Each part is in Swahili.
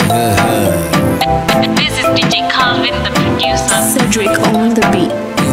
This is DJ Calvin, the producer. Cedric on the beat.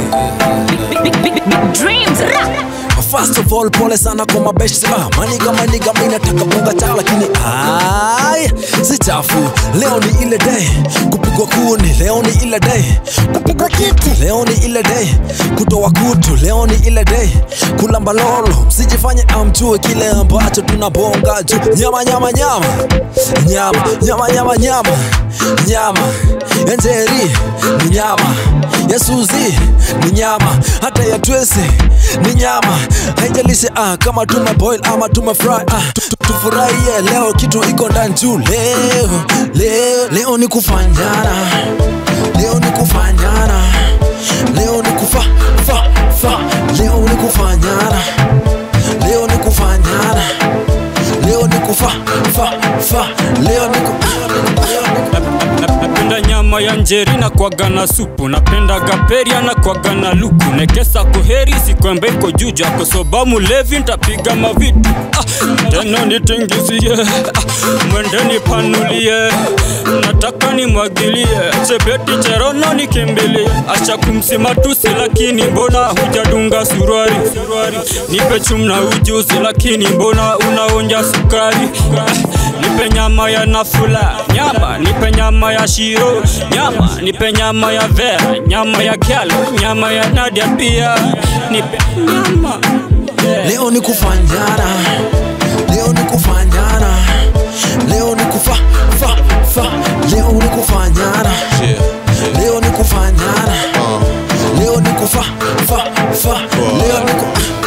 Dreams. First of all, pole sana kwa mabeshte ah, maniga maniga, mi nataka bonga chao, lakini ai si chafu. Leo ni ile day kupigwa kuni, leo ni ile day kupigwa kiti, leo ni ile day kutoa kutu, leo ni ile day kulamba lolo. Msijifanye amjue kile ambacho tunabonga juu. Nyama nyama nyama nyama nyama nyama nyama nyama ya Njeri ni nyama ya Suzi ni nyama, hata ya Twese ni nyama. Haijalishi ah, kama tume boil ama tume fry ah, tu- tu- tufurahie leo, kitu iko ndani juu. Leo leo leo ni kufanyana, leo ni kufanyana, leo ni kufa fa fa, leo ni kufanyana, leo ni kufanyana, leo ni kufa fa fa, leo ni ku leo ni ku napenda nyama ya njeri na kwaga na supu napenda gaperia na kwaga na luku nekesa kuheri sikwembe iko juja kosoba mulevi ntapiga mavitu ah, tena nitingizie ah, mwende nipanulie nataka nimwagilie chebeti cherono nikimbilie acha kumsima tusi lakini mbona hujadunga suruari nipe chumna ujuzi lakini mbona unaonja sukari ah, nipe nyama ya nafula nyama nipe nyama ya shiro nyama nipe nyama ya vera nyama ya kyalo nyama ya nadia pia nipe nyama Leo ni kufanyana, leo ni kufanyana, leo ni kufa fa fa, leo ni kufanyana, leo ni kufanyana, leo ni kufa fa fa, leo ni ku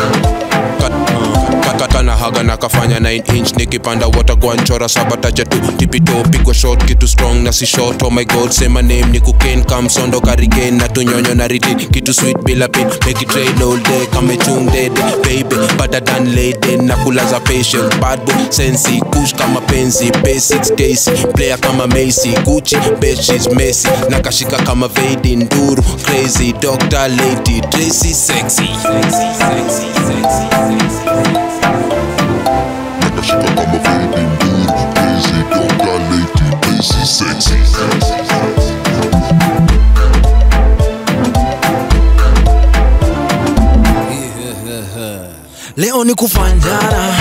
kana haga na kafanya 9 inch nikipanda watagwanchora sabatacha tu tipito pigwa shot kitu strong na si short oh my god say my name ni kuken kamsondo karigen na tunyonyo na riti kitu sweet bila pin make it rain all day kame chung dead baby better than lady na kulaza patient bad boy sensi kush kama penzi basics daisy player kama Macy Gucci bitches Messi na kashika kama Vadi Nduru crazy doctor lady Tracy sexy sexy sexy sexy sexy Nakashika kama Freddy Nduru Crazy Dr. Lady Crazy Sexy leo ni kufanyana,